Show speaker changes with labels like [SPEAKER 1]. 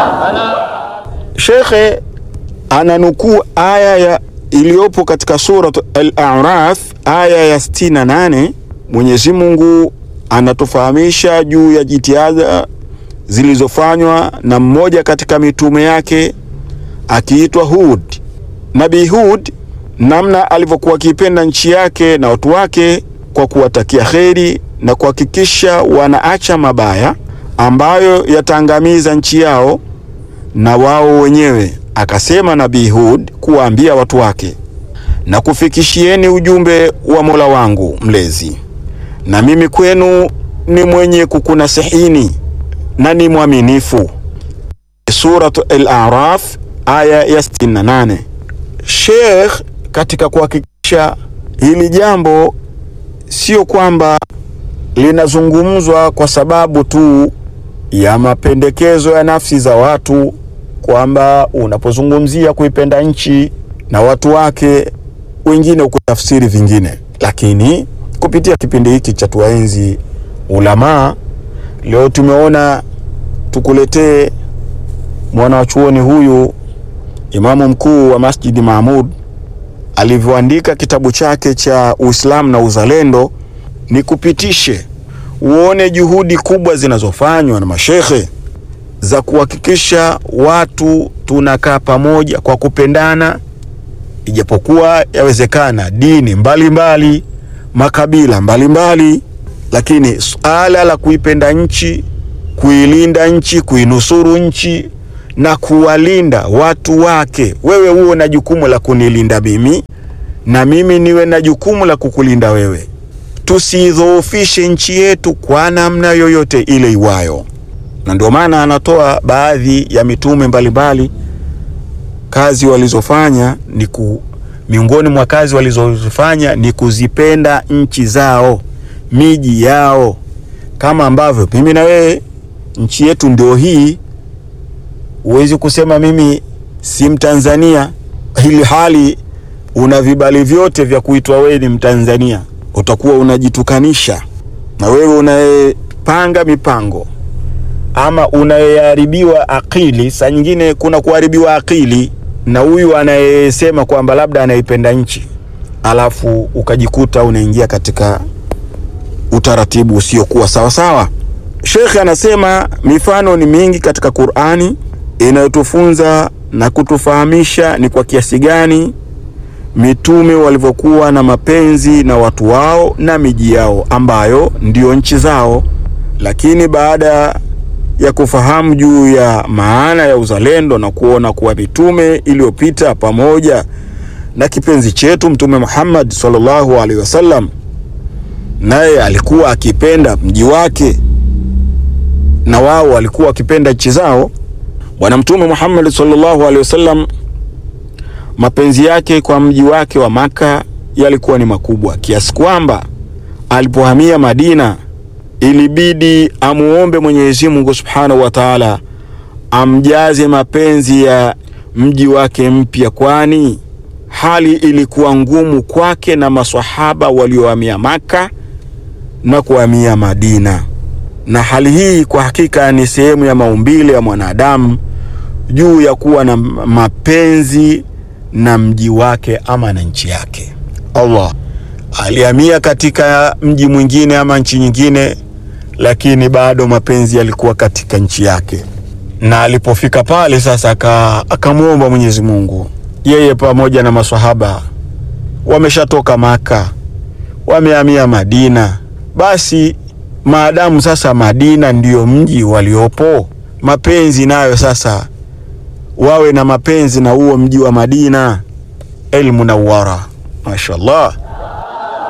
[SPEAKER 1] Shekhe ananukuu aya ya iliyopo katika Surat Al-A'raf aya ya 68. Mwenyezi Mungu anatufahamisha juu ya jitihada zilizofanywa na mmoja katika mitume yake akiitwa Hud. Nabii Hud, namna alivyokuwa akipenda nchi yake na watu wake kwa kuwatakia kheri na kuhakikisha wanaacha mabaya ambayo yataangamiza nchi yao na wao wenyewe. Akasema Nabii Hud kuwaambia watu wake, na kufikishieni ujumbe wa Mola wangu mlezi, na mimi kwenu ni mwenye kukunasihini na ni mwaminifu. Surat Al-A'raf aya ya 68. Sheikh katika kuhakikisha hili jambo sio kwamba linazungumzwa kwa sababu tu ya mapendekezo ya nafsi za watu, kwamba unapozungumzia kuipenda nchi na watu wake, wengine ukutafsiri vingine, lakini kupitia kipindi hiki cha tuwaenzi ulamaa, leo tumeona tukuletee mwana wa chuoni huyu imamu mkuu wa Masjidi Maamud alivyoandika kitabu chake cha Uislamu na Uzalendo, ni kupitishe uone juhudi kubwa zinazofanywa na mashekhe za kuhakikisha watu tunakaa pamoja kwa kupendana, ijapokuwa yawezekana dini mbalimbali mbali, makabila mbalimbali mbali, lakini suala la kuipenda nchi, kuilinda nchi, kuinusuru nchi na kuwalinda watu wake. Wewe uwe na jukumu la kunilinda mimi na mimi niwe na jukumu la kukulinda wewe. Tusidhoofishe nchi yetu kwa namna yoyote ile iwayo, na ndio maana anatoa baadhi ya mitume mbalimbali kazi walizofanya ni ku, miongoni mwa kazi walizofanya ni kuzipenda nchi zao, miji yao, kama ambavyo mimi na wewe nchi yetu ndio hii Huwezi kusema mimi si Mtanzania hili hali una vibali vyote vya kuitwa wewe ni Mtanzania. Utakuwa unajitukanisha na wewe unayepanga mipango ama unayeharibiwa akili. Saa nyingine kuna kuharibiwa akili na huyu anayesema kwamba labda anaipenda nchi, alafu ukajikuta unaingia katika utaratibu usiokuwa sawasawa. Shekhe anasema mifano ni mingi katika Qur'ani inayotufunza na kutufahamisha ni kwa kiasi gani mitume walivyokuwa na mapenzi na watu wao na miji yao ambayo ndiyo nchi zao. Lakini baada ya kufahamu juu ya maana ya uzalendo na kuona kuwa mitume iliyopita pamoja na kipenzi chetu Mtume Muhammad sallallahu alaihi wasallam, naye alikuwa akipenda mji wake na wao walikuwa wakipenda nchi zao. Bwana Mtume Muhammad sallallahu alaihi wasallam mapenzi yake kwa mji wake wa Maka yalikuwa ni makubwa kiasi kwamba alipohamia Madina ilibidi amuombe Mwenyezi Mungu Subhanahu wa Ta'ala amjaze mapenzi ya mji wake mpya, kwani hali ilikuwa ngumu kwake na maswahaba waliohamia Maka na kuhamia Madina na hali hii kwa hakika ni sehemu ya maumbile ya mwanadamu juu ya kuwa na mapenzi na mji wake ama na nchi yake. Allah alihamia katika mji mwingine ama nchi nyingine, lakini bado mapenzi yalikuwa katika nchi yake, na alipofika pale sasa akamwomba Mwenyezi Mungu, yeye pamoja na maswahaba wameshatoka Maka, wamehamia Madina, basi maadamu sasa Madina ndiyo mji waliopo, mapenzi nayo sasa wawe na mapenzi na huo mji wa Madina, El Munawwara. Mashaallah,